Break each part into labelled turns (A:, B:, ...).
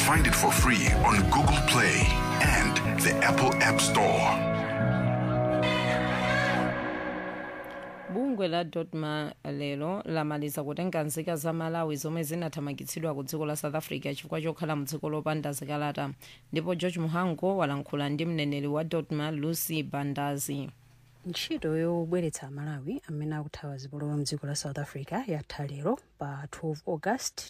A: Find it for free on Google Play and the Apple App Store.
B: bungwe la dotma lero lamaliza kutenga nzika za malawi zomwe zinathamangitsidwa ku dziko la south africa chifukwa chokhala mdziko lopanda zikalata ndipo george muhango walankhula ndi mneneri wa dotma lucy bandazi
C: ntchito yobweretsa amalawi amene akuthawa zipolowe mdziko la south africa yatha lero pa 12 august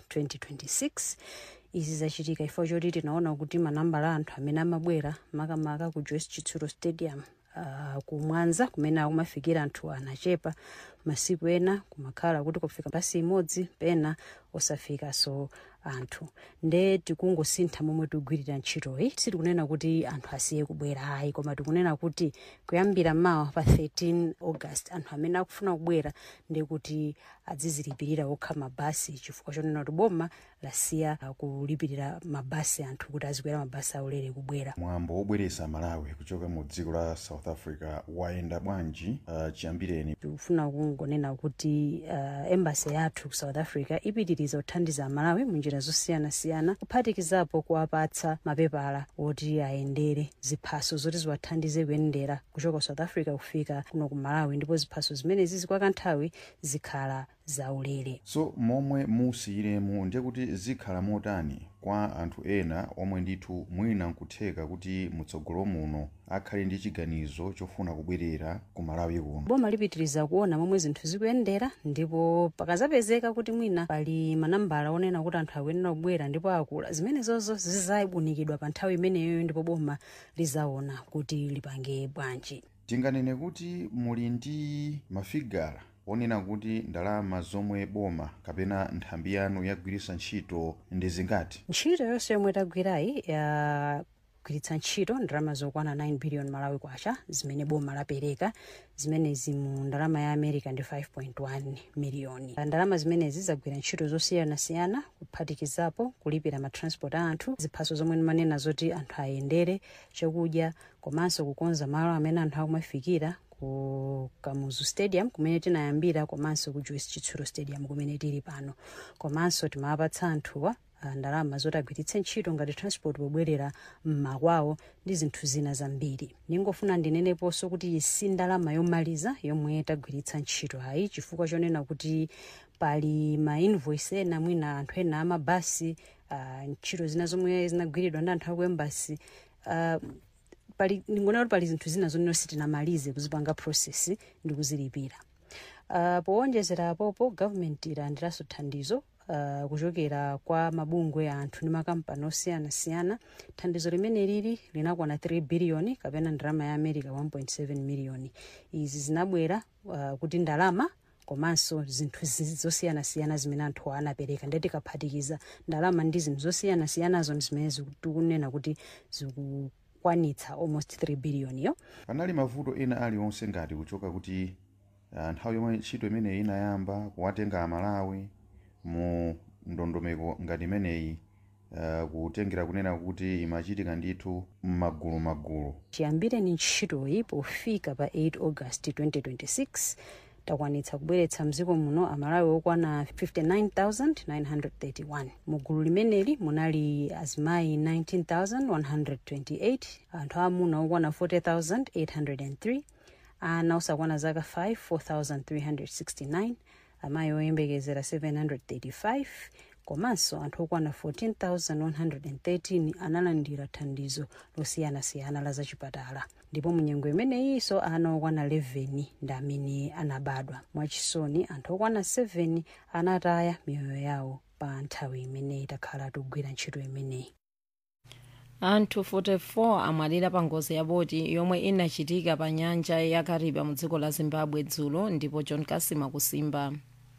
C: 2026 izi zachitika ifo choti tinaona kuti manambala a anthu amene amabwera makamaka ku joyce chitsulo stadium uh, kumwanza kumene akumafikira anthu anachepa masiku ena kumakhala kuti kufika basi imodzi pena osafikanso anthu nde tikungosintha momwe tikugwirira ntchitoyi sitikunena kuti anthu asiye kubwera ayi koma tikunena kuti kuyambira mawa pa 13 august anthu amene akufuna kubwera ndi kuti adzizilipirira okha mabasi chifukwa chonena kuti boma lasiya uh, kulipirira mabasi anthu kuti azikwera mabasi aulere kubwera
D: mwambo wobweretsa malawi kuchoka mu dziko la south africa wayenda bwanji uh, chiyambireni
C: tikufuna kungonena kuti uh, embassy yathu ku south africa ipitiriza kuthandiza amalawi munjira zosiyanasiyana kuphatikizapo kuwapatsa mapepala oti ayendere ziphaso zoti ziwathandize kuyendera kuchoka south africa kufika kuno ku malawi ndipo ziphaso zimenezi kwa kanthawi zikhala zaulere
D: so momwe musiyiremu ndiye kuti zikhala motani kwa anthu ena omwe ndithu mwina nkutheka kuti mutsogolo muno akhale ndi chiganizo chofuna kubwerera ku malawi kuno
C: boma lipitiriza kuona momwe zinthu zikuyendera ndipo pakazapezeka kuti mwina pali manambala onena kuti anthu akuyenera kubwera ndipo akula zimenezozo zizabunikidwa pa nthawi imeneyo ndipo boma lizaona kuti lipange bwanji
D: tinganene kuti muli ndi mafigara onena kuti ndalama zomwe boma kapena nthambi yanu yagwiritsa ntchito ndi zingati
C: ntchito yonse yomwe tagwirayi yagwiritsa ntchito ndalama zokwana 9 billion malawi kwacha zimene boma lapereka zimenezi mu ndalama ya america ndi 5.1 miliyoni ndalama zimenezi zagwira ntchito zosiyanasiyana kuphatikizapo kulipira matransport a anthu ziphaso zomwe ndimanena zoti anthu ayendere chakudya komanso kukonza malo amene anthu akumafikira ku kamuzu stadium kumene tinayambira komanso ku joyce chitsulo stadium kumene tili pano komanso timawapatsa anthuwa uh, ndalama zoti agwiritse ntchito ngati transport pobwerera mmakwawo ndi zinthu zina zambiri ningofuna ndineneponso kuti si ndalama yomaliza yomwe tagwiritsa ntchito ayi chifukwa chonena kuti pali ma invoice ena mwina anthu ena amabasi uh, ntchito zina zomwe zinagwiridwa ndi anthu aku embasi uh, pali ndikuona kuti pali zinthu zina zonena sitinamalize kuzipanga process ndi kuzilipira uh, powonjezera apopo government ilandiranso thandizo uh, kuchokera kwa mabungwe a anthu ndi makampani osiyanasiyana thandizo limene lili linakwana 3 biliyoni kapena ndalama ya america 1.7 miliyoni izi zinabwera uh, kuti ndalama komanso zinthu zosiyanasiyana zimene anthu anapereka ndeti kaphatikiza ndalama ndi zinthu zosiyanasiyanazo zimene tikunena kuti ziku kwanitsa almost 3 billion yo
D: panali mavuto ena aliwonse ngati kuchoka kuti uh, nthawi yomwe ntchito imeneyi inayamba kuwatenga amalawi mu ndondomeko ngati imeneyi uh, kutengera kunena kuti imachitika ndithu m'magulu magulu
C: chiyambire ni ntchitoyi pofika pa 8 august 2026 takwanitsa kubweretsa mdziko muno amalawi okwana 59931 mu gulu limeneli munali azimayi 19128 anthu amuna okwana 40803 ana osakwana zaka 5 4369 amayi oyembekezera 735 komanso anthu okwana 14113 analandira thandizo losiyanasiyana la zachipatala ndipo munyengo imeneyinso ana okwana 11 ndi amene anabadwa mwachisoni anthu okwana 7 anataya miyoyo yawo pa nthawi imeneyi takhala tikugwira ntchito imeneyi
B: anthu 44 amwalira pa ngozi ya boti yomwe inachitika pa nyanja ya kariba mu dziko la zimbabwe dzulo ndipo john kasima kusimba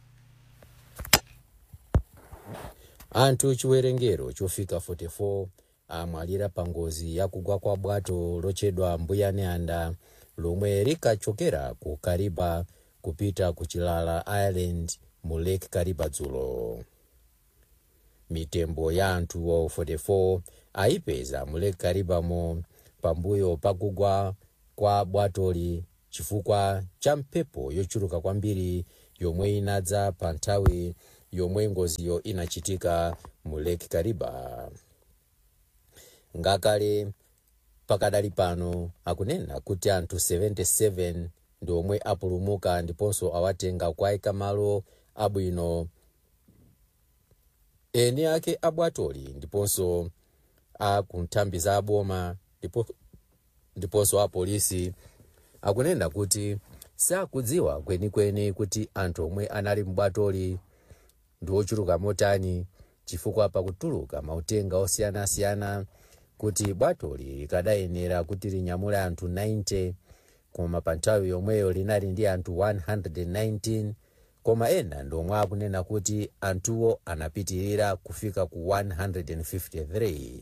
E: anthu chiwerengero chofika 44 amwalira pa ngozi yakugwa kwa bwato lochedwa mbuyaneanda lomwe likachokera ku kariba kupita ku chilala island mu lake kariba dzulo mitembo ya anthu 44 ayipeza mu lake karibamo pambuyo pakugwa kwa bwatoli chifukwa cha mphepo yochuluka kwambiri yomwe inadza pa nthawi yomwe ngoziyo inachitika mu lake kariba ngakale pakadali pano akunena kuti anthu 77 ndi omwe apulumuka ndiponso awatenga kuayika malo abwino eni ake abwatoli ndiponso a kunthambi za aboma ndipo ndiponso apolisi akunena kuti sakudziwa kwenikweni kuti anthu omwe anali mbwatoli ndi ochuluka motani chifukwa pakutuluka mautenga osiyanasiyana kuti bwatoli likadayenera kuti linyamule anthu 90 koma pa nthawi yomweyo linali ndi anthu 119 koma ena ndomwe akunena kuti anthuwo anapitirira kufika ku 153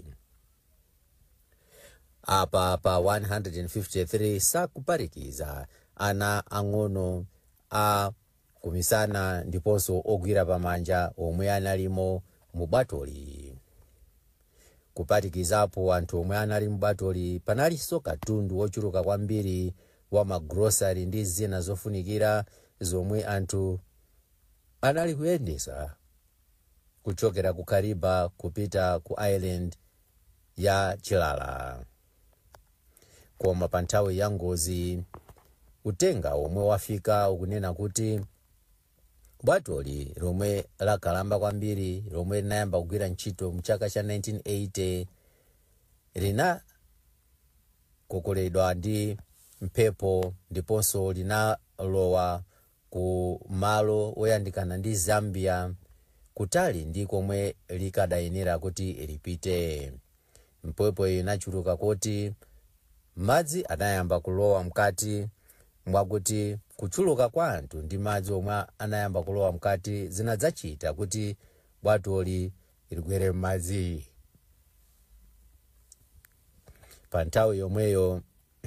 E: apa pa 153 sakuparikiza ana ang'ono a kumisana ndiponso ogwira pamanja omwe analimo mu bwatoli kupatikizapo anthu omwe anali mu bwatoli panalinso katundu wochuluka kwambiri wa magrosari ndi zina zofunikira zomwe anthu anali kuyendesa kuchokera ku kariba kupita ku island ya chilala koma pa nthawi ya ngozi utenga omwe wafika ukunena kuti bwatoli lomwe lakalamba kwambiri lomwe linayamba kugwira ntchito mchaka cha 1980 linakokoledwa ndi mphepo ndiponso linalowa ku malo oyandikana ndi zambia kutali ndi komwe likadayenera kuti lipite mphepo iyi inachuluka kuti madzi anayamba kulowa mkati mwakuti kuchuluka kwa anthu ndi madzi omwe anayamba kulowa mkati zinadzachita kuti bwatoli ligwere m'madzi pa nthawi yomweyo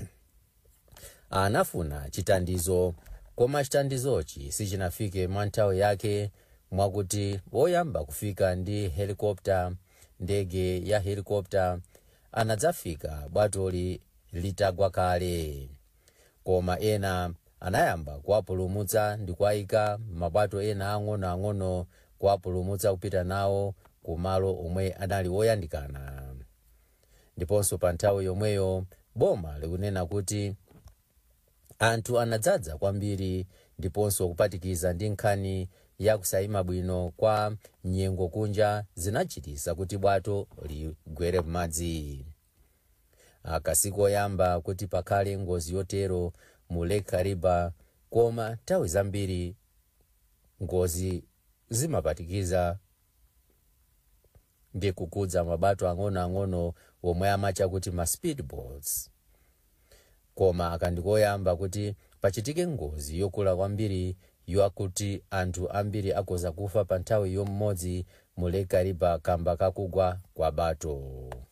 E: anafuna chitandizo koma chitandizochi sichinafike mwa nthawi yake mwakuti woyamba kufika ndi helikopta ndege ya helikopta anadzafika bwatoli litagwa kale koma ena anayamba kuwapulumutsa ndi kuwayika mabwato ena ang'onoang'ono kuwapulumutsa kupita nawo ku malo omwe anali woyandikana ndiponso pa nthawi yomweyo boma likunena kuti anthu anadzadza kwambiri ndiponso kupatikiza ndi nkhani ya kusayima bwino kwa nyengo kunja zinachitisa kuti bwato ligwere m'madzi akasiku oyamba kuti pakhale ngozi yotero mu lake kariba koma nthawi zambiri ngozi zimapatikiza ndi kukudza mabwato ang'onoang'ono omwe amacha kuti ma speedboats koma akandikoyamba kuti pachitike ngozi yokula kwambiri yakuti anthu ambiri akoza kufa pa nthawi yomodzi mu lake kariba kamba kakugwa kwa bato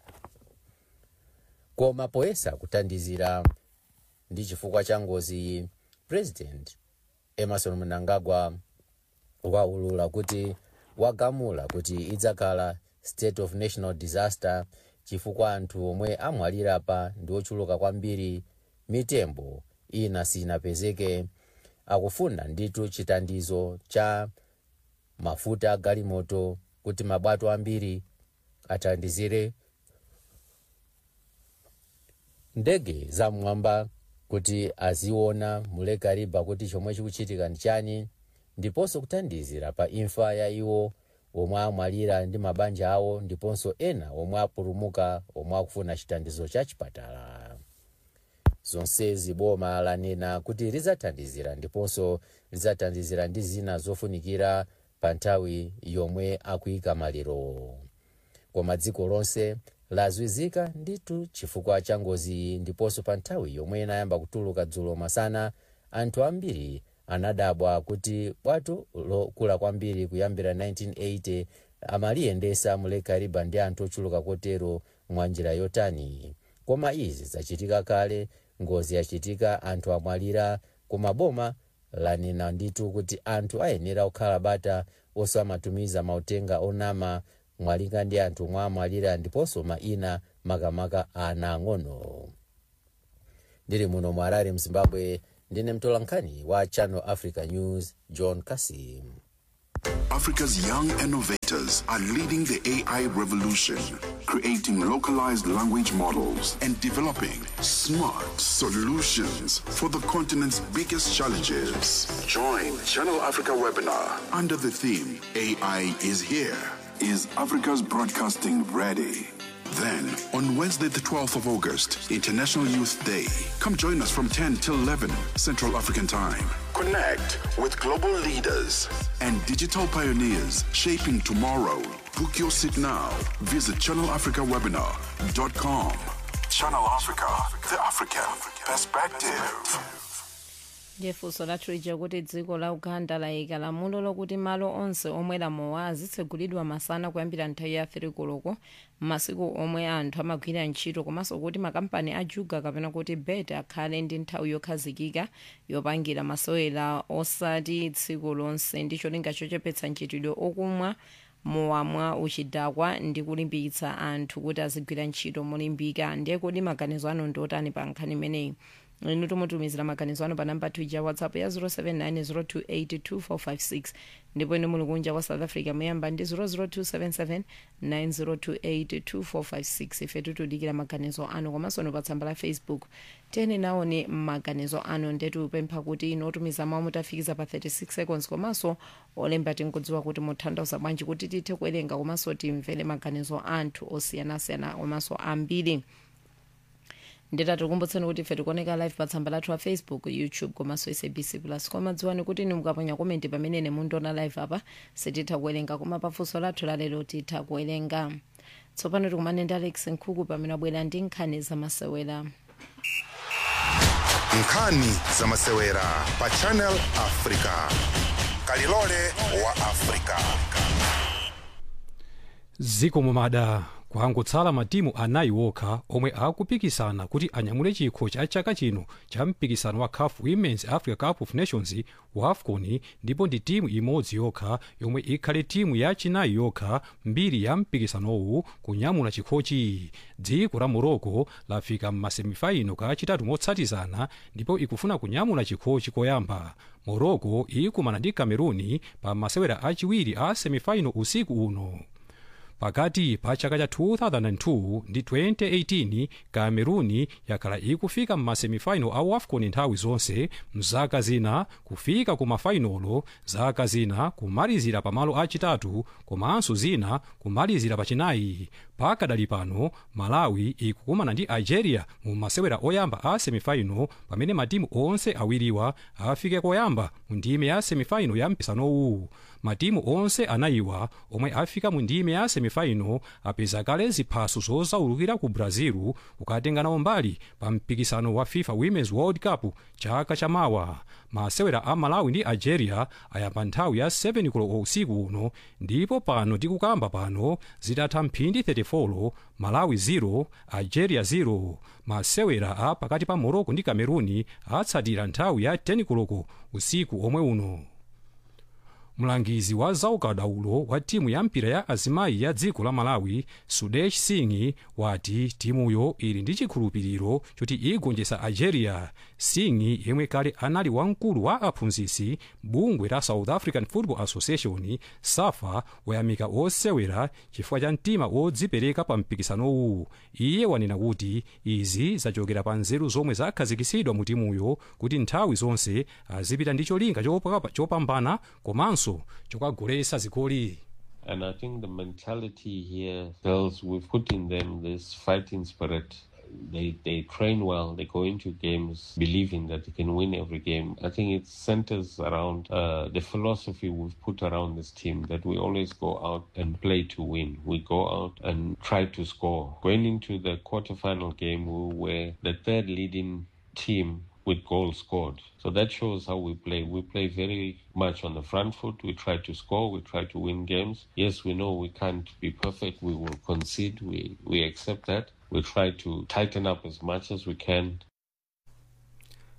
E: koma poyesa kuthandizira ndi chifukwa cha ngozi iyi president emerson mnangagwa waulula kuti wagamula kuti idzakhala state of national disaster chifukwa anthu omwe amwalira pa ndi ochuluka kwambiri mitembo ina sinapezeke akufuna nditu chitandizo cha mafuta agalimoto kuti mabwato ambiri athandizire ndege zamwamba kuti aziona mule kariba kuti chomwe chikuchitika ndi chani ndiponso kuthandizira pa imfa ya iwo omwe amwalira ndi mabanja awo ndiponso ena omwe apulumuka omwe akufuna chitandizo cha chipatala zonsezi boma lanena kuti lidzathandizira ndiponso lidzathandizira ndi zina zofunikira pa nthawi yomwe akuyika maliro koma dziko lonse lazwizika nditu chifukwa cha ngozi iyi ndiponso pa nthawi yomwe inayamba kutuluka dzulo masana anthu ambiri anadabwa kuti bwato lokula kwambiri kuyambira 1980 amaliyendesa mu lake kariba ndi anthu ochuluka kotero mwa njira yotani koma izi zachitika kale ngozi yachitika anthu amwalira koma boma lanena nditu kuti anthu ayenera kukhala bata osamatumiza mautenga onama mwalinga ndi anthu omwe amwalira ndiponso maina makamaka ana ang'ono ndili muno mu harare mzimbabwe ndine mtolankhani wa channel africa news john kasim
A: Africa's young innovators are leading the AI revolution, creating localized language models and developing smart solutions for the continent's biggest challenges. Join Channel Africa webinar under the theme AI is here. Is Africa's broadcasting ready? Then, on Wednesday, the 12th of August, International Youth Day, come join us from 10 till 11 Central African Time. Connect with global leaders and digital pioneers shaping tomorrow. Book your seat now. Visit channelafricawebinar.com. Channel Africa, the African perspective.
B: ndiye funso lathu lija kuti dziko la uganda layika lamulo lokuti malo onse omwera mowa azitsegulidwa masana kuyambira nthawi ya 3 koloko m'masiku omwe anthu amagwira ntchito komanso kuti makampani a juga kapena kuti bet akhale ndi nthawi yokhazikika yopangira masewera osati tsiku lonse ndi cholinga chochepetsa mchitidwe okumwa mowa mwa uchidakwa ndi kulimbikitsa anthu kuti azigwira ntchito molimbika ndiye kuti maganizo anu ndi otani pa nkhani imeneyi inu tumutumizira maganizo anu pa namba twitter whatsapp ya 0790282456 ndipo inu muli kunja kwa south africa muyamba ndi 0027790282456 ife tikudikira maganizo anu komanso inu pa tsamba la facebook tiyeni naone maganizo anu ndetupempha kuti inu otumiza mawu mutafikiza pa 36 seconds komanso olemba tinkudziwa kuti mutanthauza bwanji kuti tithe kuwerenga komanso timvere maganizo anthu osiyanasiyana komanso ambiri nditatikumbutseni kuti ife tikuoneka live pa tsamba lathu la facebook youtube komanso sabc plus koma dziwani kuti inu mukaponya komenti pamene ine mundiona live apa sititha kuwerenga koma pafunso lathu lalero titha kuwerenga tsopano tikumane ndi alex nkhuku pamene abwera ndi nkhani zamasewera
A: nkhani zamasewera pa channel africa kalilole wa africa
F: ziko mumada kwangotsala matimu anayi wokha omwe akupikisana kuti anyamule chikho cha chaka chino cha mpikisano wa caf women's africa cup of nations wa afcon ndipo ndi timu imodzi yokha yomwe ikhale timu yachinayi yokha mbiri ya mpikisanowu kunyamula chikhochi dziko la morocco lafika m'masemifaino kachitatu motsatizana ndipo ikufuna kunyamula chikhochi koyamba morocco ikumana ndi cameruni pa masewera achiwiri a semifaino usiku uno pakati pa chaka cha 2002 ndi 2018 cameruni yakhala ikufika m'masemifaino a afcon nthawi zonse mzaka zina kufika ku mafainolo zaka zina kumalizira pamalo achitatu komanso zina kumalizira pachinayi pakadali pano malawi ikukumana ndi algeria mu masewera oyamba a semifaino pamene matimu onse awiriwa afike koyamba mu ndime ya semifaino ya mpikisanowu matimu onse anayiwa omwe afika mu ndime ya semifaino apeza kale ziphaso zozaulukira ku brazil kukatenga nawo mbali pa mpikisano wa fifa women's world cup chaka chamawa masewera a malawi ndi algeria ayamba nthawi ya 7 koloko usiku uno ndipo pano tikukamba pano zitatha mphindi 34 malawi 0 algeria 0 masewera a pakati pa morocco ndi cameruni atsatira nthawi ya 10 koloko usiku omwe uno mlangizi wa zaukadaulo wa timu ya mpira ya azimayi ya dziko la malawi sudesh singh wati timuyo ili ndi chikhulupiriro choti igonjetsa algeria singh yemwe kale anali wamkulu wa aphunzitsi bungwe la south african football association safa wayamika osewera chifukwa cha mtima wodzipereka pa mpikisanowu iye wanena kuti izi zachokera pa nzeru zomwe zakhazikitsidwa mu timuyo kuti nthawi zonse azipita ndi cholinga chopa- chopambana komanso chokagoletsa zigoli
G: And I think the mentality here, girls, we put in them this fighting spirit. They they train well. They go into games believing that they can win every game. I think it centers around uh, the philosophy we've put around this team that we always go out and play to win. We go out and try to score. Going into the quarterfinal game, we were the third leading team with goals scored. So that shows how we play. We play very much on the front foot. We try to score. We try to win games. Yes, we know we can't be perfect. We will concede. We we accept that. We try to tighten up as much as we can.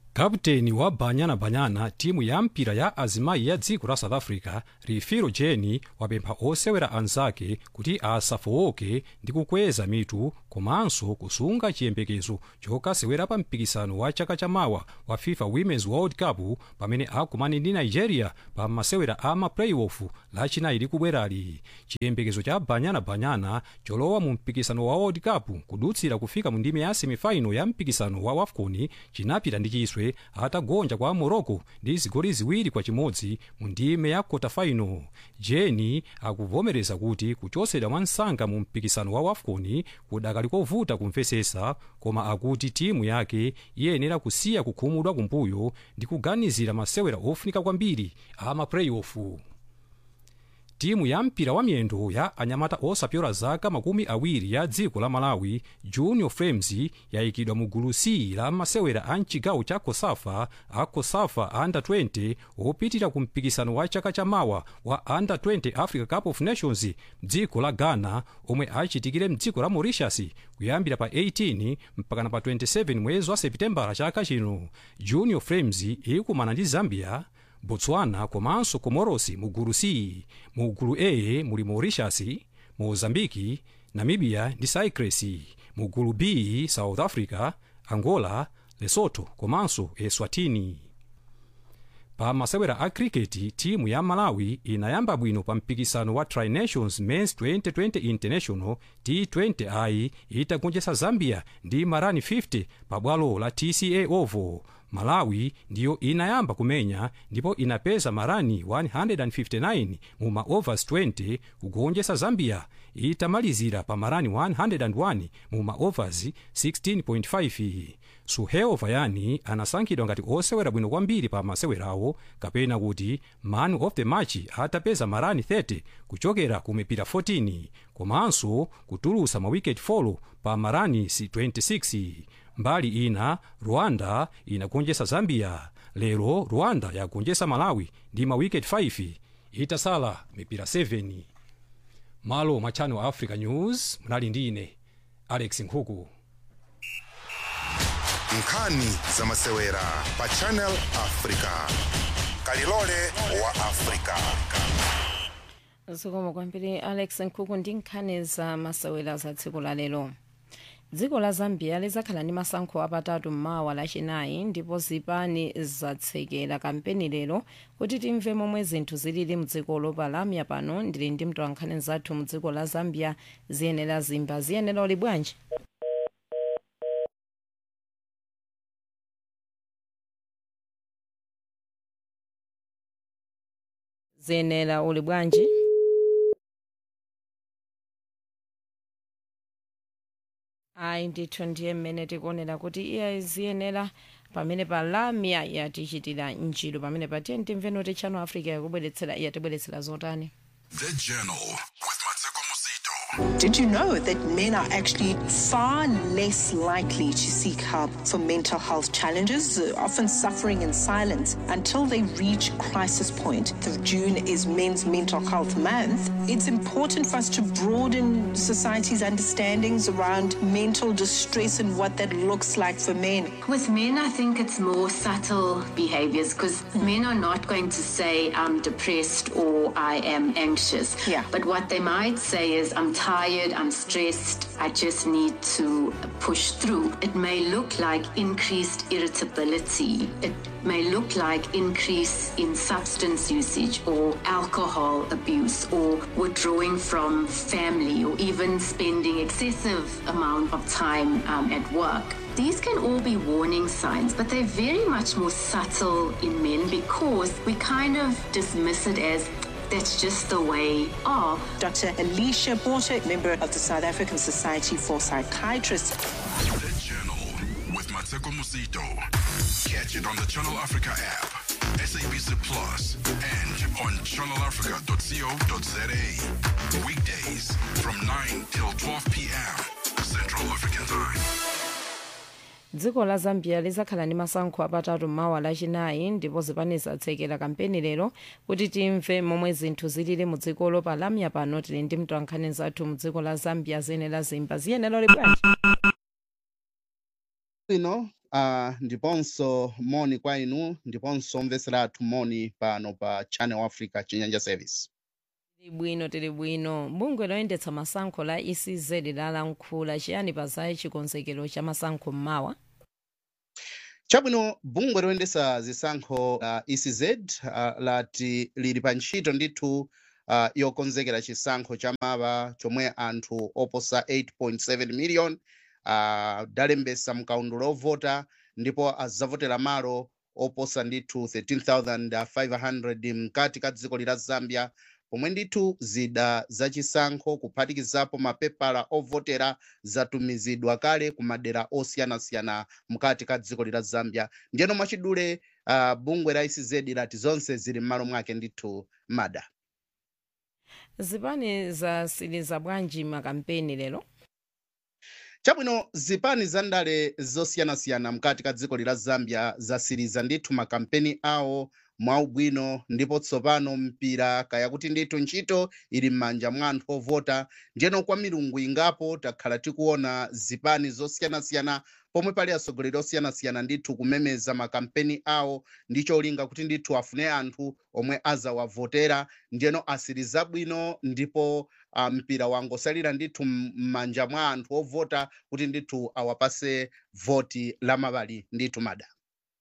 F: kaputeni wa banyana banyana timu ya mpira ya azimayi ya dziko la south africa rifiro jeni wapempha osewera anzake kuti asafowoke ndi kukweza mitu komanso kusunga chiyembekezo chokasewera pa mpikisano wa chaka chamawa wa fifa women's world cup pamene akumane ndi nigeria pa masewera a maplayoff lachinayi likubwerali chiyembekezo cha banyana banyana cholowa mu mpikisano wa world cup kudutsira kufika mu ndime ya semifinal ya mpikisano wa wafcon chinapita ndi chiswe atagonja kwa morocco ndi zigoli ziwiri kwa chimodzi mu ndime ya quarter final jeni akuvomereza kuti kuchosedwa mwa msanga mu mpikisano wa wafcon kudakali kovuta kumvesesa koma akuti timu yake iyenera kusiya kukhumudwa kumbuyo ndi kuganizira masewera ofunika kwambiri a maplayoff timu ya mpira wa miyendo ya anyamata osapyola zaka makumi awiri ya dziko la malawi junior frames yayikidwa mu gulu c la masewera a mchigawo cha kosafa a kosafa under 20 opitira ku mpikisano wa chaka chamawa wa under 20 africa cup of nations mdziko la ghana omwe achitikire mdziko la mauritius kuyambira pa 18 mpakana pa 27 mwezi wa sepitembala chaka chino junior frames ikumana ndi zambia botswana komanso komorosi mu gulu c mu gulu a muli mauritius mozambiki namibia ndi cyprus mu gulu b south africa angola lesotho komanso eswatini pa masewera a cricket timu ya malawi inayamba bwino pa mpikisano wa trinations mens 2020 international t20i itagonjetsa zambia ndi marani 50 pa bwalo la tca oval malawi ndiyo inayamba kumenya ndipo inapeza marani 159 mu ma overs 20 kugonjetsa zambia itamalizira pa marani 101 mu ma overs 16.5 suheo vayani anasankhidwa ngati osewera bwino kwambiri pa masewerawo kapena kuti man of the match atapeza marani 30 kuchokera ku mipira 14 komanso kutulusa ma wicket 4 pa marani 26 mbali ina rwanda inagonjetsa zambia lero rwanda yagonjetsa malawi ndi ma wicket 5 itasala mipira 7 malo mwa channel africa news munali ndi ine alex nkhuku
H: nkhani za masewera pa channel africa kalilole wa africa
B: zikomo kwambiri alex nkhuku ndi nkhani za masewera za tsiku la lero dziko la zambia lizakhala ndi masankho apatatu mmawa lachinayi ndipo zipani zatsekera kampeni lero kuti timve momwe zinthu zilili mdzikolo palamya pano ndili ndi mtolankhani zathu mdziko la zambia ziyenera zimba ziyenera uli bwanji ziyenera uli bwanji ayi ndithu ndiye mmene tikuonera kuti iye ziyenera pamene palamya yatichitira ntchito pamene patiye timveni kuti channel africa yakubweretsera yatibweretsera zotani
A: The Journal with Mateko Musito.
I: Did you know that men are actually far less likely to seek help for mental health challenges, uh, often suffering in silence until they reach crisis point? The June is Men's Mental Health Month. It's important for us to broaden society's understandings around mental distress and what that looks like for men.
J: With men, I think it's more subtle behaviors because men are not going to say, I'm depressed or I am anxious.
I: Yeah.
J: But what they might say is, I'm tired, I'm stressed, I just need to push through. It may look like increased irritability. It may look like increase in substance usage or alcohol abuse or withdrawing from family or even spending excessive amount of time um, at work. These can all be warning signs, but they're very much more subtle in men because we kind of dismiss it as that's just the way are.
I: Dr. Alicia Porter, member of the South African Society for Psychiatrists.
A: The Journal with Mateko Musito. Catch it on the Channel Africa app, SABC Plus, and on channelafrica.co.za. Weekdays from 9 till 12 p.m. Central African Time.
B: dziko la zambia lizakhala ndi masankho apatatu mmawa lachinayi ndipo zipani zatsekera kampeni lero kuti timve momwe zinthu zilili mu dzikolo palamya pano tili ndi mtolankhani zathu mu dziko la zambia ziyenera zimba ziyenera uli bwanji
K: bwino uh, ndiponso moni kwa inu ndiponso mvesera athu moni pano pa channel africa chinyanja service
B: tili bwino tili bwino bungwe loyendetsa masankho la ecz lalankhula chiyani pa za chikonzekero cha masankho mmawa
K: chabwino bungwe loyendetsa zisankho la ecz uh, lati lili pa ntchito ndithu uh, yokonzekera chisankho cha mawa chomwe anthu oposa 8.7 million uh, dalembesa mkaundula ovota ndipo azavotera malo oposa ndithu 13500 mkati ka dziko lila zambia pomwe ndithu zida zachisankho kuphatikizapo mapepala ovotera zatumizidwa kale ku madera osiyanasiyana mkati ka dziko lila zambia ndiyeno mwachidule uh, bungwe la ecz lati zonse zili m'malo mwake ndithu mada
B: zipani zasiliza bwanji makampeni lero
K: chabwino zipani za ndale zosiyanasiyana mkati ka dziko lila zambia zasiliza ndithu makampeni awo mwaubwino ndipo tsopano mpira kaya kuti ndithu ntchito ili m'manja mwa anthu ovota ndiyeno kwa milungu ingapo takhala tikuona zipani zosiyanasiyana pomwe pali atsogoleri osiyanasiyana ndithu kumemeza makampeni awo ndi cholinga kuti ndithu afune anthu omwe azawavotera ndiyeno asiliza bwino ndipo uh, mpira wangosalira ndithu m'manja mwa anthu ovota kuti ndithu awapase voti lamabali ndithu mada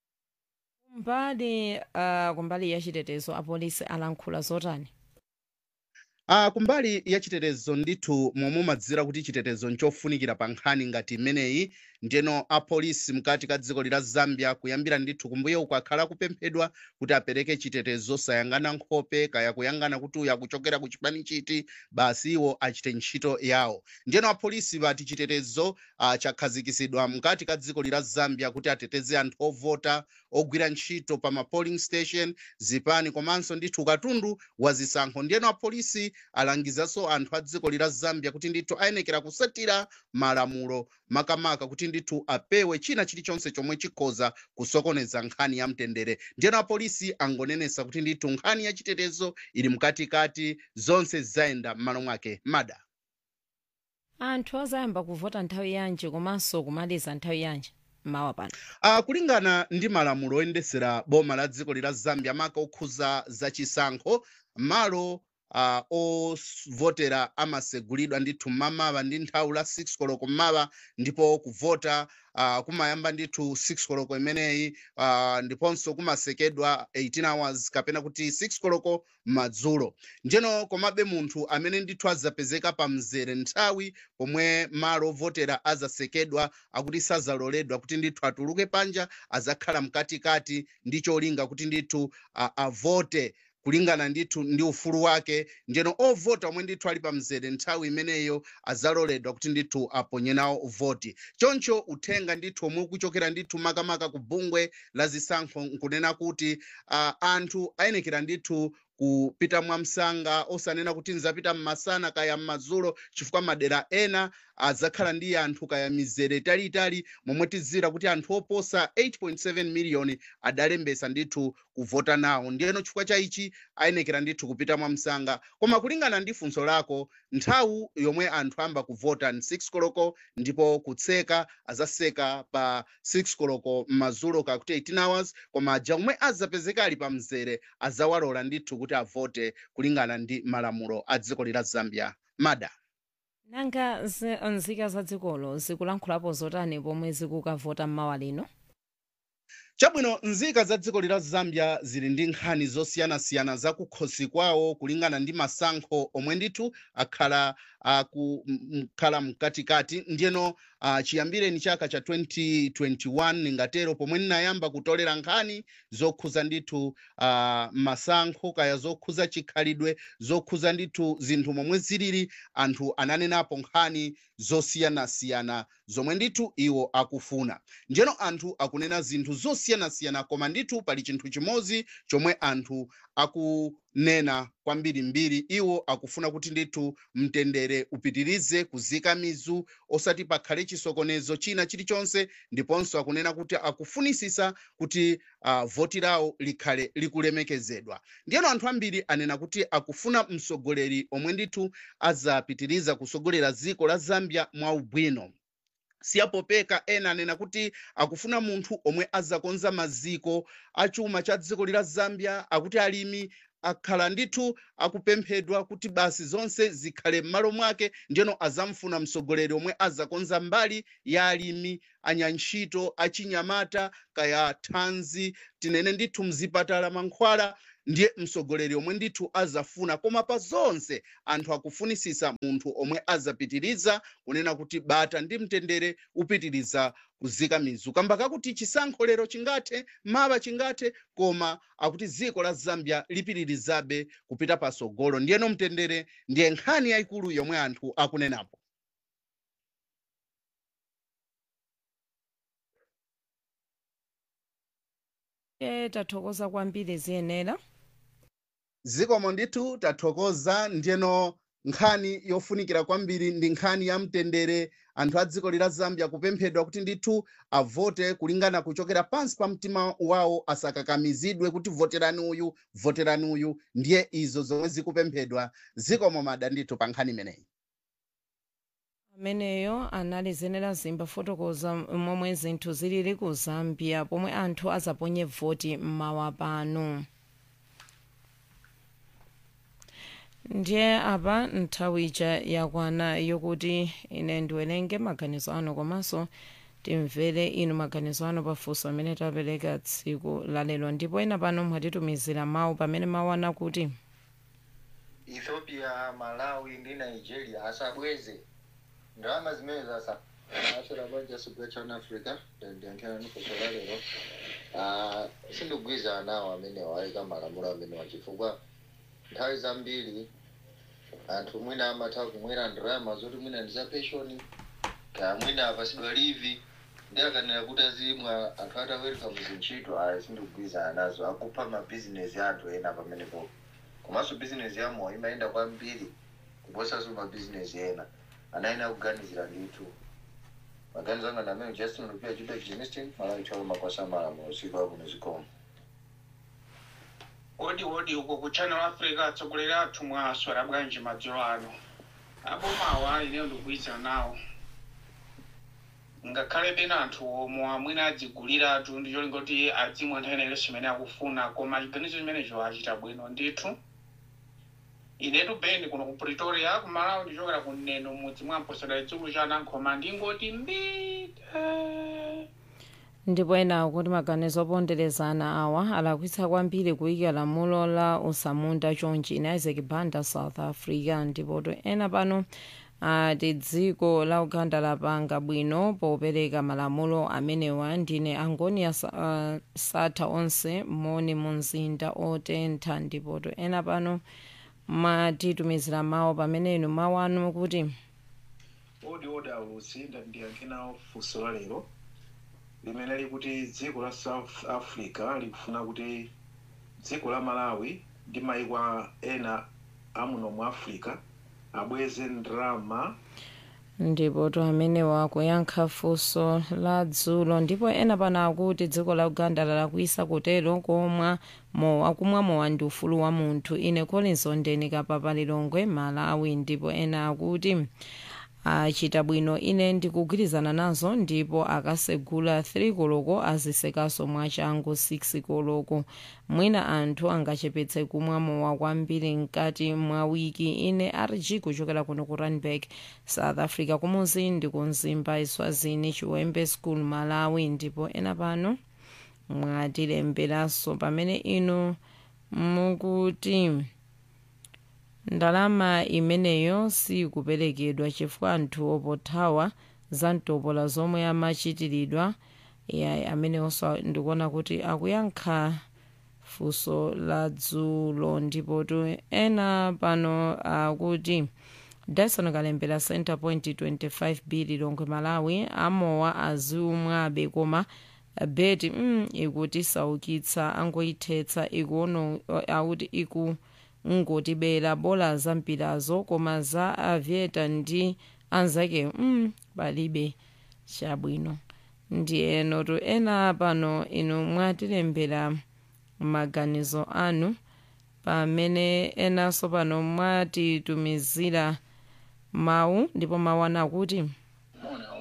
B: mbali uh, kumbali ya chitetezo apolisi alankhula zotani
K: Uh, kumbali ya chitetezo ndithu momwe mumadzira kuti chitetezo nchofunikira pa nkhani ngati imeneyi ndiyeno apolisi mkati ka dziko lila zambia kuyambira ndithu kumbuyo uku akhala akupemphedwa kuti apereke chitetezo sayang'ana nkhope kaya kuyang'ana kuti uyu akuchokera ku chipani chiti basi iwo achite ntchito yawo ndiyeno apolisi bati chitetezo uh, chakhazikisidwa mkati ka dziko lila zambia kuti ateteze anthu ovota ogwira ntchito pa ma polling station zipani komanso ndithu katundu wa zisankho ndiyeno apolisi alangizanso anthu a dziko lila zambia kuti ndithu ayenekera kusatira malamulo makamaka kuti ndithu apewe china chilichonse chomwe chikhoza kusokoneza nkhani ya mtendere ndiyeno apolisi angonenesa kuti ndithu nkhani ya chitetezo ili mkatikati zonse zayenda m'malo mwake mada
B: anthu azayamba kuvota nthawi yanji komanso kumaliza nthawi yanji mawa pano
K: uh, kulingana ndi malamulo oyendesera boma la dziko lila zambia maka okhuza zachisankho malo uh, ovotera amasegulidwa ndithu mmamawa ndi nthawi la 6 koloko mmawa ndipo kuvota uh, kumayamba ndithu 6 koloko imeneyi uh, ndiponso kumasekedwa 18 hours kapena kuti 6 koloko madzulo njeno komabe munthu amene ndithu azapezeka pa mzere nthawi pomwe malo ovotera azasekedwa akuti sazaloledwa kuti ndithu atuluke panja azakhala mkatikati ndi cholinga kuti ndithu uh, avote kulingana ndithu ndi ufulu wake njeno ovota omwe ndithu ali pa mzere nthawi imeneyo azaloledwa kuti ndithu aponye nawo voti choncho uthenga ndithu omwe ukuchokera ndithu makamaka ku bungwe la zisankho nkunena kuti uh, anthu ayenekera ndithu kupita mwamsanga osanena kuti nzapita mmasana kaya mmadzulo chifukwa madera ena adzakhala ndi anthu kaya mizere italiitali momwe tizira kuti anthu oposa 8.7 miliyoni adalembesa ndithu kuvota nawo ndiyeno chifukwa cha ichi ayenekera ndithu kupita mwamsanga koma kulingana ndi funso lako nthawi yomwe anthu amba kuvota ni 6 koloko ndipo kutseka azaseka pa 6 koloko m'madzulo kakuti 18 hours koma aja omwe azapezeka ali pa mzere azawalola ndithu kuti avote kulingana ndi malamulo a dziko lila zambia mada
B: nanga zi- nzika za dzikolo zikulankhulapo zotani pomwe zikukavota mmawa lino
K: chabwino nzika za dziko lila zambia zili ndi nkhani zosiyanasiyana za kukhosi kwawo kulingana ndi masankho omwe ndithu akhala akukhala mkatikati ndiyeno uh, chiyambireni chaka cha 2021 ningatero pomwe ninayamba kutolera nkhani zokhuza ndithu uh, masankho kaya zokhuza chikhalidwe zokhuza ndithu zinthu momwe zilili anthu ananenapo nkhani zosiyanasiyana zomwe ndithu iwo akufuna njeno anthu akunena zinthu zosiyanasiyana koma ndithu pali chinthu chimodzi chomwe anthu akunena kwambirimbiri iwo akufuna kuti ndithu mtendere upitirize kuzika mizu osati pakhale chisokonezo china chilichonse ndiponso akunena kuti akufunisisa kuti uh, voti lawo likhale likulemekezedwa ndiyeno anthu ambiri anena kuti akufuna msogoleri omwe ndithu azapitiriza kusogolera dziko la zambia mwaubwino siyapopeka ena anena kuti akufuna munthu omwe azakonza maziko achuma cha dziko lila zambia akuti alimi akhala ndithu akupemphedwa kuti basi zonse zikhale m'malo mwake ndiyeno azamfuna mtsogoleri omwe azakonza mbali ya alimi anyantchito achinyamata kaya thanzi tinene ndithu mzipatala mankhwala ndiye mtsogoleri omwe ndithu azafuna koma pa zonse anthu akufunisisa munthu omwe azapitiriza kunena kuti bata ndi mtendere upitiriza kuzika mizu kamba kakuti chisankho lero chingathe mawa chingathe koma akuti dziko la zambia lipitirizabe kupita pasogolo ndiyeno mtendere ndiye nkhani yayikulu yomwe anthu akunenapo
B: e tathokoza kwambiri ziyenera
K: zikomo ndithu tathokoza ndiyeno nkhani yofunikira kwambiri ndi nkhani ya mtendere anthu a dziko lila zambia kupemphedwa kuti ndithu avote kulingana kuchokera pansi pa mtima wawo asakakamizidwe kuti voterani uyu voterani uyu ndiye izo zomwe zikupemphedwa zikomo mada ndithu pa nkhani imeneyi
B: ameneyo anali zenera zimba fotokoza momwe zinthu zilili ku zambia pomwe anthu azaponye voti mmawa pano ndiye apa nthawi ija yakwana yokuti ine ndiwerenge maganizo anu komanso timvere inu maganizo anu pafunso amene tapereka tsiku lalero ndipo ena pano mwatitumizira mawu pamene mawu anakuti
L: ethiopia malawi ndi nigeria asabweze ndalama zimene zasa ashera banja sibwa chana africa ndiyankhana nifosola lero Ah, sindikugwiza nawo amene waika malamulo amene wachifukwa nthawi zambiri anthu mwina amatha kumwera ndalama zoti mwina ndi za penshoni kaya mwina apasidwa livi ndi akanena kuti azimwa anthu atawereka muzintchito ayi sindikugwiza nazo akupha mabhizinesi anthu ena pamenepo komanso bizinesi yamowa imayenda kwambiri kuposanso mabhizinesi ena anayenera kuganizira ndithu maganizo anga ndamene justin lupia juda jimistin malawi chalo makwasa malamulo usiku abuno zikomo
M: odi odi uko ku channel africa atsogoleri athu mwaswera bwanji madzulo ano abomawa ineyo ndikuyitsa nawo ngakhale pena anthu omwe amwene adziguliratu ndi cholinga kuti adzimwa nthawi ineyo imene akufuna koma chiganizo chimenecho achita bwino ndithu inetu beni kuno ku pretoria kumalawi ndichokera ku neno mudzi mwa mposera chikulu cha anankhoma ndingoti mbita
B: ndipo ena akuti maganizo oponderezana awa alakwitsa kwambiri kuyika lamulo la usamunda chonchi ine isaac banda south africa ndipo to ena pano ati dziko la uganda lapanga bwino popereka malamulo amenewa ndine angoni ya sa, uh, satha onse moni mu mzinda otentha ndipo to ena pano mwatitumizira mawu pamene inu mawu anu kuti
N: odi odi aulusinda ndiyankhena funso la lero limene likuti dziko la south africa likufuna kuti dziko la malawi ndi mayiko ena amuno mu africa abweze ndalama
B: ndipo to amene wakuyankha funso la dzulo ndipo ena pano akuti dziko la uganda lalakwisa kutero komwa mowa kumwa mowa ndi ufulu wa munthu ine collins ondeni kapapa lilongwe malawi ndipo ena akuti achita bwino ine ndikugwirizana nazo ndipo akasegula 3 koloko azisekanso mwachangu 6 koloko mwina anthu angachepetse kumwa mowa kwambiri mkati mwa wiki ine rg kuchokera kuno ku randburg south africa kumuzi ndi kunzimba iswazini chiwembe school malawi ndipo ena pano mwatilemberanso pamene inu mukuti ndalama imeneyo sikuperekedwa chifukwa anthu opothawa za mtopola zomwe amachitiridwa ya amenewonso ndikuona kuti akuyankha funso la dzulo ndipo tu ena pano akuti dyson kalembera center point 25 b lilongwe malawi amowa aziumwabe koma beti mm, ikutisaukitsa angoyithetsa ikuono akuti iku ngotibera bola zampirazo koma za avieta ndi anzake mm, palibe chabwino ndiyeno to ena pano inu mwatilembera maganizo anu pamene enanso pano mwatitumizira mawu ndipo mawu anakuti
L: mona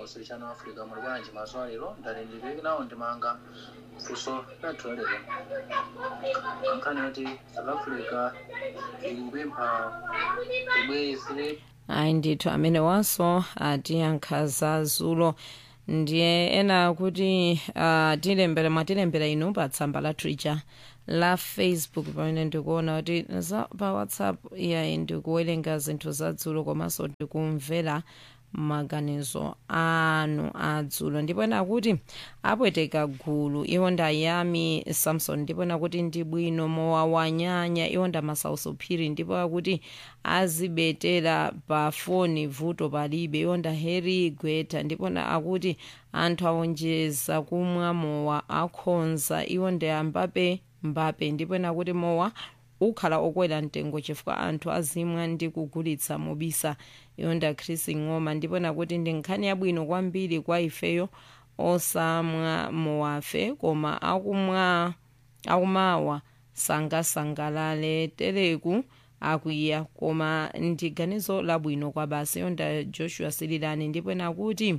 O: nonse channel africa muli bwanji mazuwa lero ndati ndipeke nawo ndimanga funso lathu lero ankhani yoti south africa ikupempha kubwezere
B: ayi ndithu amene wanso atiyankha za zulo ndiye ena kuti uh, tilembera mwatilembera inu pa tsamba la twitter la facebook pamene ndikuona kuti za pa whatsapp iyayi ndikuwerenga zinthu za dzulo komanso ndikumvera maganizo anu adzulo ndipo ena kuti apweteka gulu iwo ndayami samson ndipo ena kuti ndi bwino mowa wanyanya iwo ndamasauso phiri ndipo akuti azibetera pa foni vuto palibe iwo nda heri gweta ndipo na akuti anthu awonjeza kumwa mowa akhonza iwo ndiyambape mbape ndipo ena kuti mowa ukhala okwera mtengo chifukwa anthu azimwa ndi kugulitsa mobisa yonda chris ng'oma ndipo nakuti ndi nkhani yabwino kwambiri kwa ifeyo osamwa mowafe koma akumwa akumawa sangasangalale teleku akwiya koma ndi ganizo labwino kwa basi yonda joshua sililani ndipo nakuti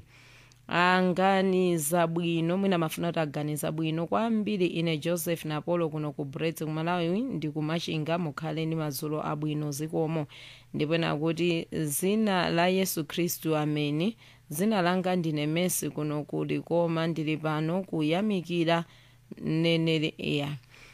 B: anganiza bwino mwina mafuna kuti aganiza bwino kwambiri ine joseph napolo kuno ku brets kumalawi ndi kumachinga mukhale ndi madzulo abwino zikomo ndipo nakuti zina la yesu khristu ameni zina langa ndine mesi kuno kuli koma ndili pano kuyamikira mneneri iya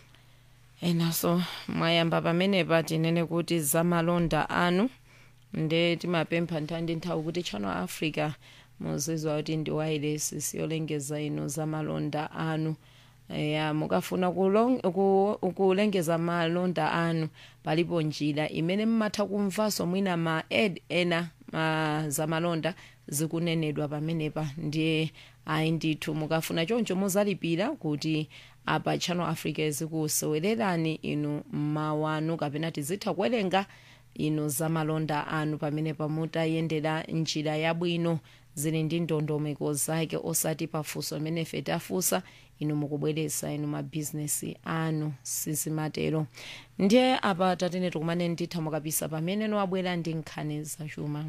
B: enaso mwayamba pamenepa tinene kuti zamalonda anu nde timapempha nthawi nthawi kuti channel africa muzizwa kuti ndi wailesi siyolengeza inu za malonda anu ya mukafuna kulong- ku- kulengeza malonda anu palipo njira imene mmatha kumvanso mwina ma ed ena ma za malonda zikunenedwa pamenepa ndiye ayi ndithu mukafuna choncho muzalipira kuti apa channel africa zikusewererani inu mmawanu kapena tizitha kuwerenga inu za malonda anu pamene pamutayendera njira yabwino zili ndi ndondomeko zake osati pafunso limene ife tafunsa inu mukubweretsa inu mabhizinesi anu sizimatero ndiye apa tatene tikumane nditha mukapisa pamene niwabwera ndi nkhani zachuma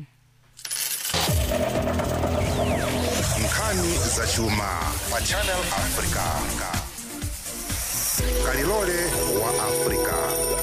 H: nkhani zachuma pa channel africa kalilole wa africa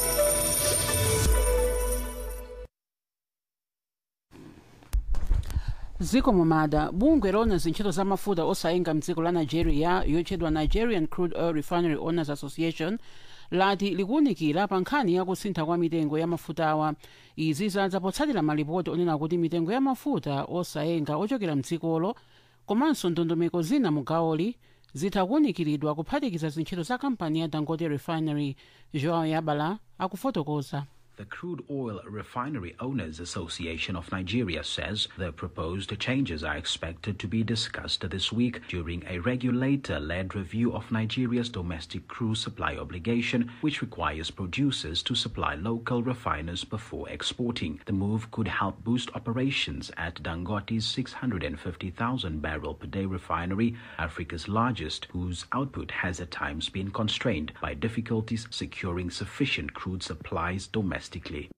P: ziko mumada bungwe lona zintchito za mafuta osayenga mdziko la nigeria yotchedwa nigerian crude oil refinery owners association lati likuwunikira pa nkhani ya kusintha kwa mitengo ya mafutawa izi zadza potsatira malipoti onena kuti mitengo ya mafuta osayenga ochokera mdzikolo komanso ndondomeko zina mu gawoli zitha kuwunikiridwa kuphatikiza zintchito za kampani ya dangote refinery joao yabala akufotokoza
Q: The Crude Oil Refinery Owners Association of Nigeria says the proposed changes are expected to be discussed this week during a regulator led review of Nigeria's domestic crude supply obligation, which requires producers to supply local refiners before exporting. The move could help boost operations at Dangote's 650,000 barrel per day refinery, Africa's largest, whose output has at times been constrained by difficulties securing sufficient crude supplies domestically.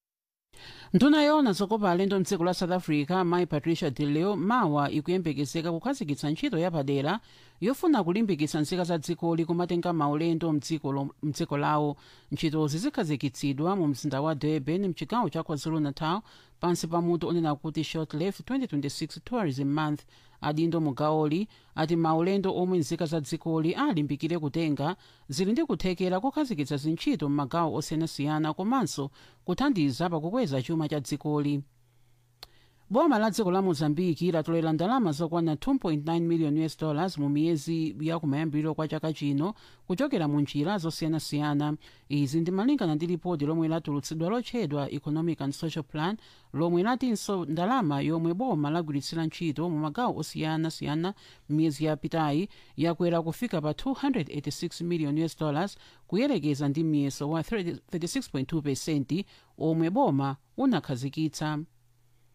P: nduna yona zokopa alendo mdziko la south africa mayi patricia de leo mawa ikuyembekezeka kukhazikitsa ntchito yapadera yofuna kulimbikitsa nzika za dzikoli kumatenga maulendo mdziko lo- mdziko lawo ntchitozi zikhazikitsidwa mu mzinda wa durban mchigawo cha kwazulu-natal pansi pa mutu onena kuti short left 2026 tourism month adindo mu gawoli ati maulendo omwe nzika za dzikoli alimbikire kutenga zili ndi kuthekera kokhazikitsa zintchito m'magawo osiyanasiyana komanso kuthandiza pakukweza chuma cha dzikoli boma la dziko la mozambiki latolera ndalama zokwana 2.9 million us dollars mu miyezi ya kumayambiriro kwa chaka chino kuchokera mu njira zosiyanasiyana izi ndimalingana ndi ripoti lomwe latulutsidwa lotchedwa economic and social plan lomwe latinso ndalama yomwe boma lagwiritsira ntchito mu magawo osiyanasiyana m'miyezi yapitayi yakwera kufika pa 286 million us dollars kuyerekeza ndi miyeso wa 36.2 pesenti omwe boma unakhazikitsa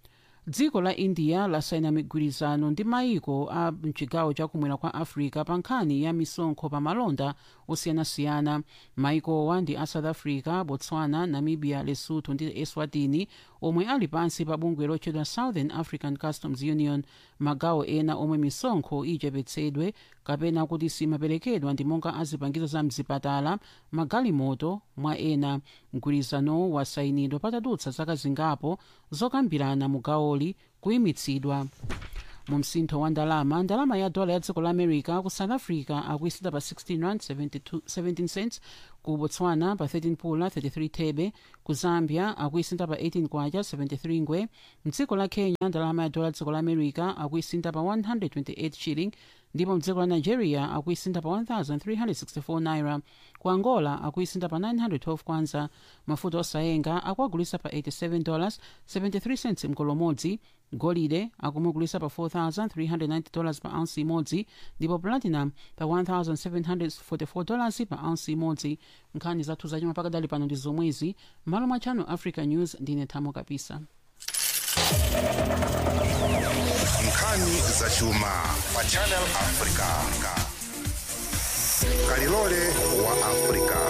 P: dziko la india lasaina migwirizano ndi maiko a mchigawo chakumwera kwa africa pa nkhani ya misonkho pa malonda osiyanasiyana maikowa ndi a south africa botswana namibia lesotho ndi eswatini omwe ali pansi pa bungwe lotchedwa southern african customs union magawo ena omwe misonkho ichepetsedwe kapena kuti simaperekedwa ndi monga azipangizo za mzipatala magalimoto mwa ena mgwirizanowo wasayinidwa patadutsa zaka zingapo zokambirana mugawoli kuyimitsidwa mu msintho wa ndalama ndalama ya dola ya dziko la america ku south africa akuisintha pa 16 rand 72 17 cents ku botswana pa 13 pula 33 thebe ku zambia akuisintha pa 18 kwacha 73 ngwe mdziko la kenya ndalama ya dola ya dziko la america akuisintha pa 128 shilling ndipo mdziko la nigeria akuisintha pa 1364 naira ku angola akuisintha pa 912 kwanza mafuta osayenga akuagulisa pa 87 dollars 73 cents mkolo umodzi golide akumugulisa pa 4390 dollars pa ounce imodzi ndipo platinum pa 1744 dollars pa ounce imodzi nkhani zathu zachuma pakadali pano ndi zomwezi malo mwa channel africa news ndine thamo kapisa
H: nkhani zachuma pa channel africa kalilole wa africa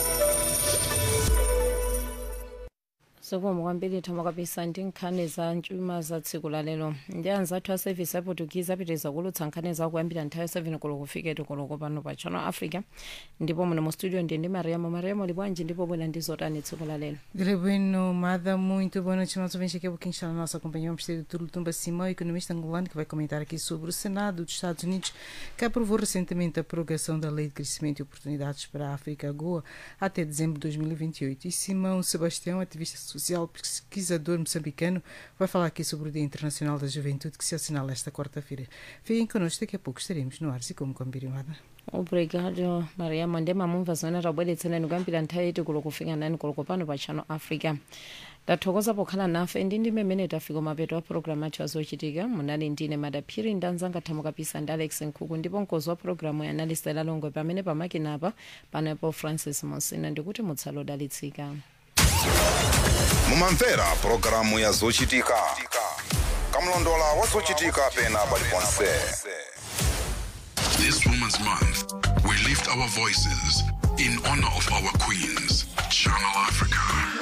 B: zikomo kwambiri thamo kapisa ndi nkhani za chuma za tsiku la lero ndi anzathu a service aportuguese apitiriza kulutsa nkhani zawo kuyambira nthawi 7 koloko kufika koloko pano pa channel africa ndipo muno mu studio ndi ndi mariamo mariamo libwanji ndipo bwera ndi zotani tsiku la lero
R: Bueno, Mada, muito boa noite, mais ouvintes. Aqui é o quem está na nossa companhia, o Ministério do Tumba Simão, economista angolano, que vai comentar aqui sobre o Senado dos Estados Unidos, que aprovou recentemente a prorrogação da Lei de Crescimento e Oportunidades para a África Goa até dezembro de 2028. E Simão Sebastião, ativista social, pesquisador moçambicano, vai falar aqui sobre o Dia Internacional da Juventude, que se assinala esta quarta-feira. Fiquem connosco, daqui a pouco estaremos no ar, e como combinado.
B: obrigado mariamo ndi mamumva zimene tabweretserani kuyambira nthawi iti koloko kufika nani koloko pano pa channel africa tathokoza pokhala nafe ndi ndi mmene tafika mapeto a programu athu azochitika munali ndine madaphiri ndi anzanga thamo kapisa ndi alex nkhuku ndipo mkozi wa programu yanali stela longwe pamene pamakinapa panapo francis mosina ndikuti mutsalo odalitsika
H: mumamvera pulogalamu ya zochitika kamlondola wa zochitika pena paliponse
A: This Women's Month, we lift our voices in honor of our queens. Channel Africa.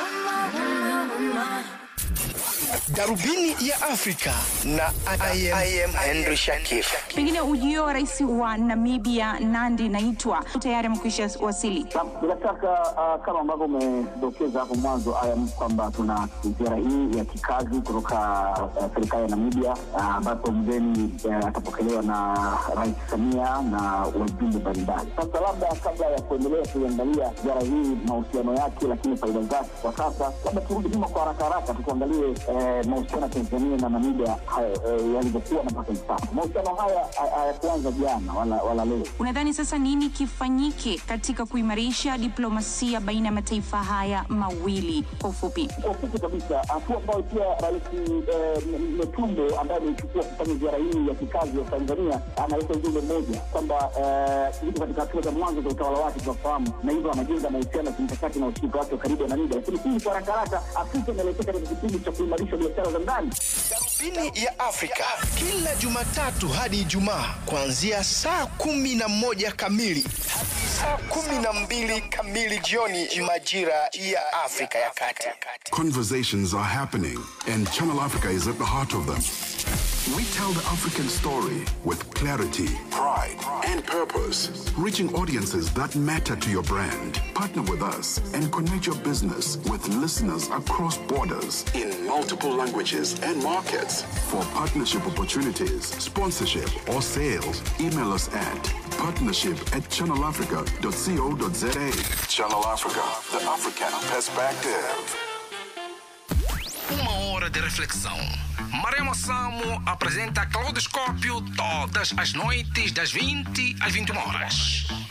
S: darubini ya afrika na I am, I am henry shakif
T: pengine ujio wa rais wa namibia nandi naitwa tayari amekwisha wasili
U: bila shaka uh, kama ambavyo umedokeza hapo mwanzo ayam kwamba tuna ziara hii ya kikazi kutoka uh, serikali ya namibia ambapo uh, mgeni uh, atapokelewa na rais samia na wajumbe mbalimbali sasa labda kabla ya kuendelea kuiangalia ziara hii mahusiano yake lakini faida zake kwa sasa labda turudi nyuma kwa haraka haraka tukuangalie eh, mahusiano ya tanzania na namibia eh, yalivyokuwa na mpaka hivi sasa mahusiano haya hayakuanza jana wala, wala leo
T: unadhani sasa nini kifanyike katika kuimarisha diplomasia baina ya mataifa haya mawili kwa ufupi
U: kwa ufupi kabisa hatua ambayo pia rais eh, metumbo ambaye ameichukua kufanya ziara hii ya kikazi ya tanzania analeta ujumbe mmoja kwamba iko katika hatua za mwanzo za utawala wake tunafahamu na hivyo anajenga mahusiano ya kimkakati na ushirika wake wa karibu na namibia lakini hii kwa haraka haraka afrika inaelekea katika kipindi cha kuimarisha biashara za ndani
S: darubini ya afrika kila jumatatu hadi ijumaa kuanzia saa kumi na moja kamili hadi saa kumi na mbili kamili jioni majira ya afrika ya kati
A: Conversations are happening, and Channel Africa is at the heart of them. We tell the African story with clarity, pride, and purpose, reaching audiences that matter to your brand. Partner with us and connect your business with listeners across borders in multiple languages and markets. For partnership opportunities, sponsorship, or sales, email us at partnership at channelafrica.co.za. Channel Africa, the African perspective.
V: Uma hora de reflexão. Maremo Samo apresenta Claudoscópio todas as noites das 20 às 21 horas.